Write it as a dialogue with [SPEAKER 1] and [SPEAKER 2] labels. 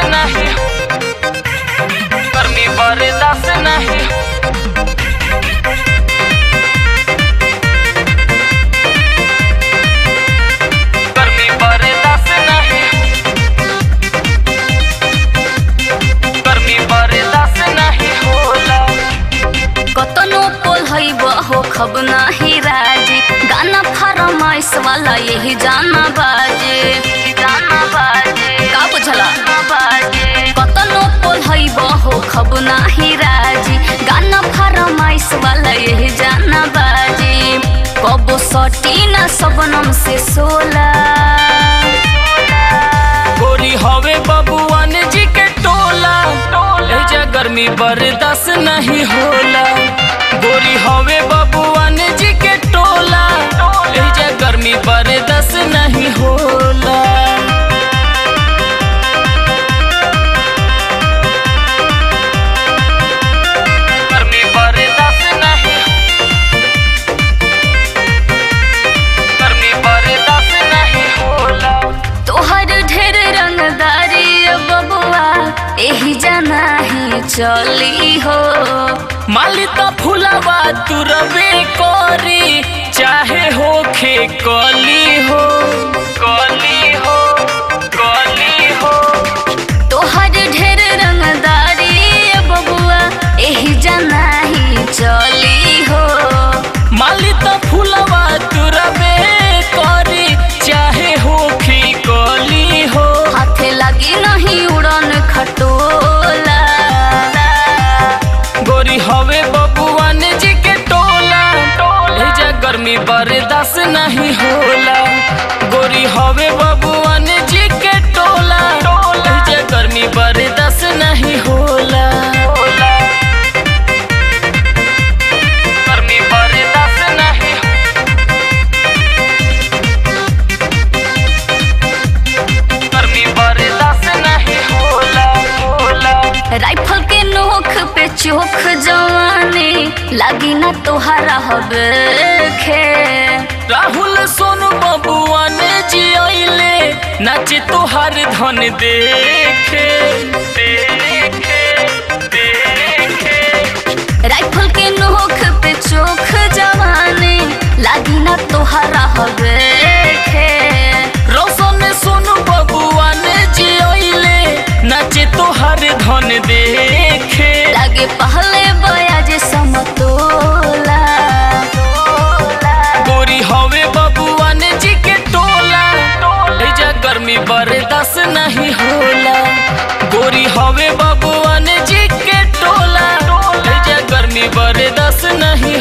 [SPEAKER 1] नहीं गर्मी बर्दाश्त नहीं गर्मी बर्दाश्त नहीं गर्मी बर्दाश्त नहीं होला
[SPEAKER 2] कतनो पोल है बहो खब नाही राजी गाना फरमाइश वाला यही जाना बाजे जाना बाजे का बुझला बाजे कतनो पोल है बहो खब नाही राजी गाना फरमाइश वाला यही जाना बाजे कबो सटी ना सबनम से सोला
[SPEAKER 1] गोरी हवे बबुआन जी के टोला एजा गर्मी बर्दाश्त नहीं होला गोरी हवे बबुआन जी के टोला एजा गर्मी बर्दाश्त नहीं होला गर्मी बर्दाश्त नहीं गर्मी बर्दाश्त नहीं होला
[SPEAKER 2] तोहर ढेर रंगदारी बबुआ एही जाना ही चली हो
[SPEAKER 1] माली त फुलावा तू रबे करी चाहे होखे कली हो कली हो कली हो
[SPEAKER 2] तोहर ढेर रंगदारी बबुआ एही जाना ही चली हो
[SPEAKER 1] माली त फुलावा तू रबे करी चाहे होखे कली हो
[SPEAKER 2] हाथे लगी नहीं उड़न खटोला
[SPEAKER 1] गोरी हवे बबुआन जी के टोला एजा गर्मी बर्दाश्त नहीं होला गोरी हवे बबुआन जी के टोला एजा गर्मी बर्दाश्त नहीं होला गर्मी बर्दाश्त नहीं गर्मी बर्दाश्त नहीं होला होला
[SPEAKER 2] राइफल के नोख पे चोख जवानी लगी ना तोहरा हबे खे
[SPEAKER 1] राहुल सोनू बबुआ ने जियले नाचे तोहार धन देखे देखे देखे
[SPEAKER 2] राइफल के नोख पे चोख जवानी लागी ना तोहरा हवे खे
[SPEAKER 1] रोशन सोनू बबुआ ने जियले नाचे तोहार धन देखे
[SPEAKER 2] लागे पहले बयाज समतोला
[SPEAKER 1] गोरी हवे बबुआ ने जी के टोला एजा गर्मी बर्दाश्त नहीं होला गोरी हवे बबुआ ने जी के टोला एजा गर्मी बर्दाश्त नहीं